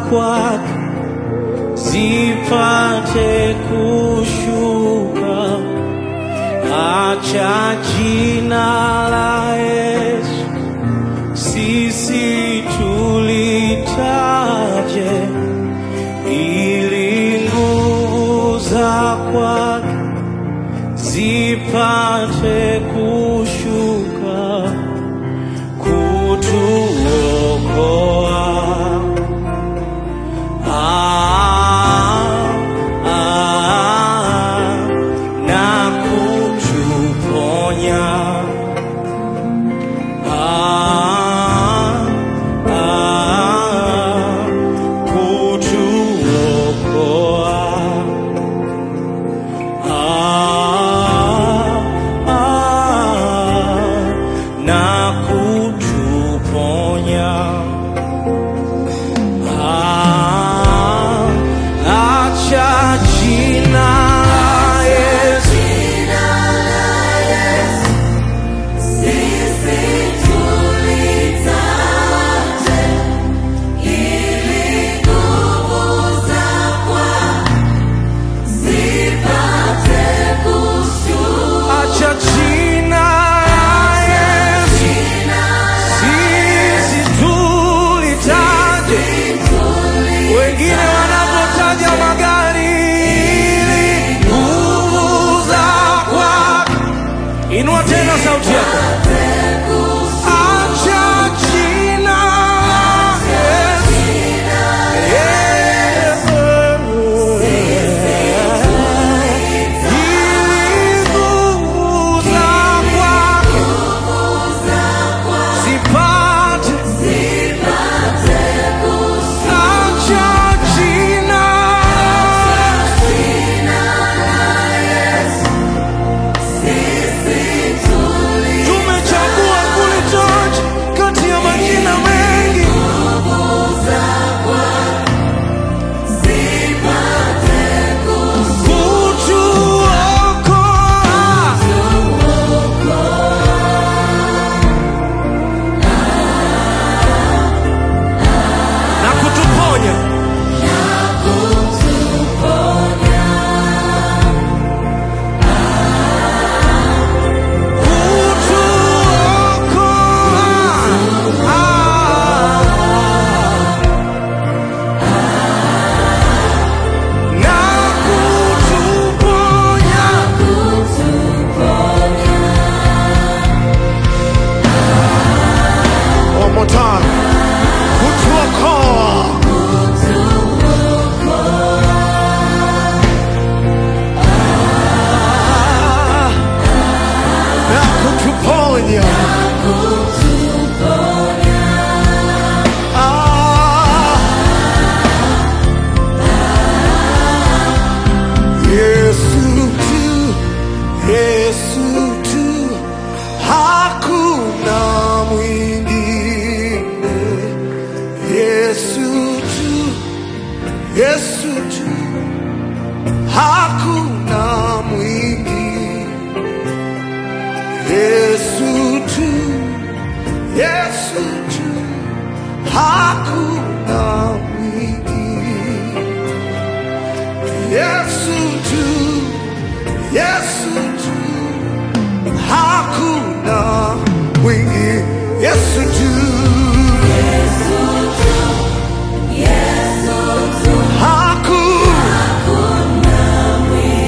kwake zipate kushuka. Acha jina la Yesu sisi tulitaje, ili nguvu za kwake zipate kushuka kutuokoa. Ah, ah, na kutuponya. Ah, ah, kutuokoa. Ah, ah, na kutuponya. Ah, acha jina la Yesu acha jina la Yesu sisi tulitaje wengine wanapotaja magari ili nguvu za kwake. Inua tena sauti yako, acha jina la Yesu. Ili nguvu za kwake zipate acha jina tumechagua kulitaja kati ya majina mengi kutuokoa na kutuponya kutuokoa na kutuponya One more time. Kutuokoa. Na kutuponya. Ah. Yesu tu, Yesu tu, hakuna mwingine. Yesu tu, Yesu tu, hakuna mwingine. Yesu tu, Yesu tu, hakuna mwingine. Yesu tu, Yesu tu, hakuna mwingine. Yesu tu, hakuna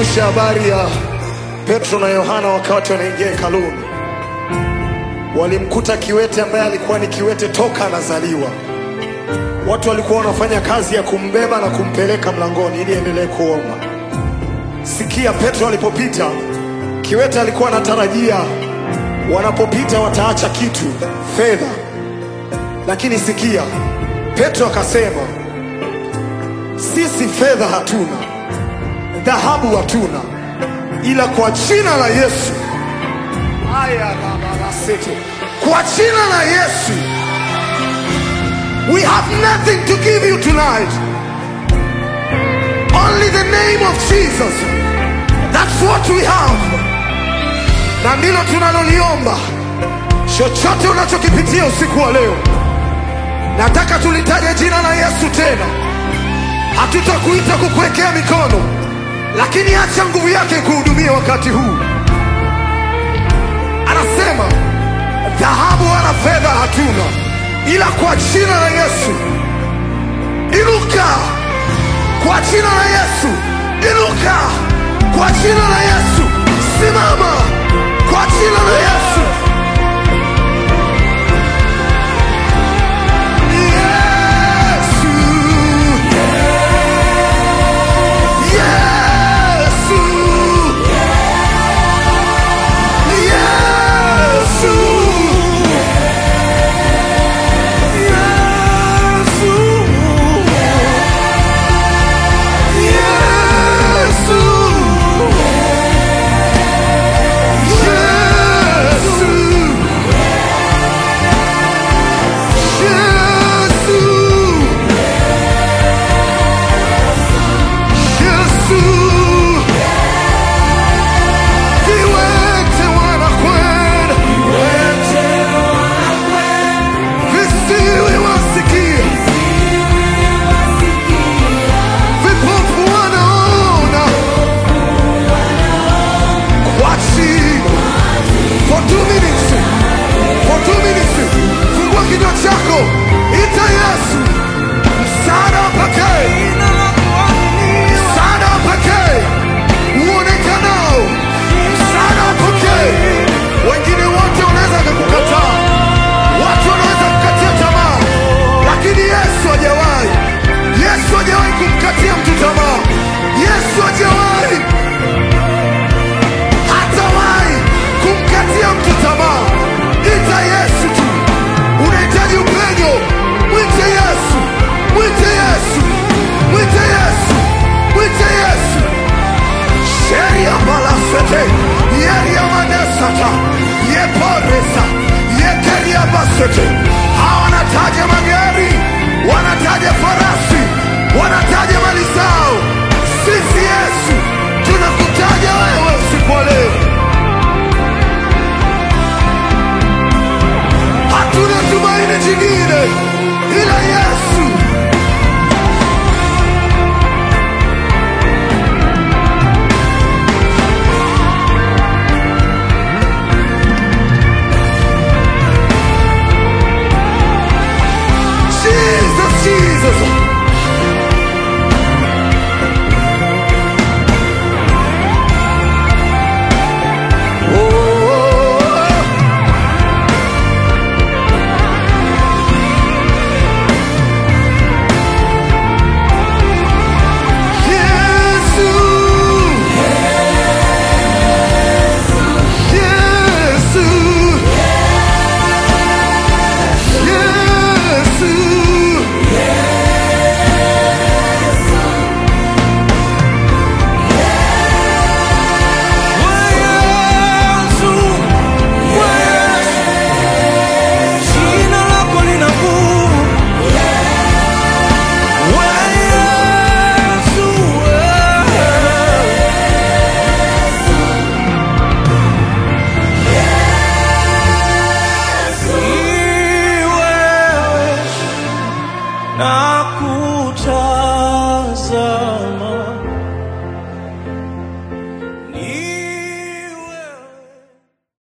nikukumbusha habari ya Petro na Yohana wakati wanaingia hekaluni. Walimkuta kiwete ambaye alikuwa ni kiwete toka anazaliwa. Watu walikuwa wanafanya kazi ya kumbeba na kumpeleka mlangoni ili endelee kuomba. Sikia, Petro alipopita, kiwete alikuwa anatarajia wanapopita wataacha kitu, fedha. Lakini sikia, Petro akasema, sisi fedha hatuna, dhahabu hatuna, ila kwa jina la Yesu aya babarasete, kwa jina la Yesu we have nothing to give you tonight, only the name of Jesus. That's what we have, na ndilo tunaloliomba. Chochote unachokipitia usiku wa leo, nataka tulitaje jina la Yesu tena. Hatutakuita kukuwekea mikono, lakini acha nguvu yake kuhudumia wakati huu. Anasema dhahabu wala fedha hatuna, ila kwa jina la Yesu inuka, kwa jina la Yesu inuka, kwa jina la Yesu simama, kwa jina la Yesu. Yesu. Yesu. Yesu. Viwete wanakwenda, visiwi wasikia, vipofu wanaona, kwa jina. For two minutes, for two minutes, fungua kinywa chako, ita Yesu, msaada pekee, msaada pekee uonekanao, msaada pekee. Wengine wote wanaweza kukukataa, watu wanaweza kukatia tamaa, lakini Yesu hajawahi. Yesu hajawahi kumkatia mtu tamaa. Yesu hajawahi hatawahi kumkatia mtu tamaa. Ita Yesu tu. Unahitaji upenyo, mwite Yesu, mwite Yesu, mwite Yesu, mwite Yesu. Sheria balasete, yeria manesata, yeporesa, yekeria basete. Hawa wanataja magari, wanataja farasi, wanataja mali zao. Sisi Yesu tunakutaja wewe usiku wa leo. Hatuna tumaini jingine ila Yesu. Jesus, Jesus. Oh, Yesu. Yesu. Yesu. Jina lako lina nguvu. Wewe Yesu, wewe. Ni wewe nakuta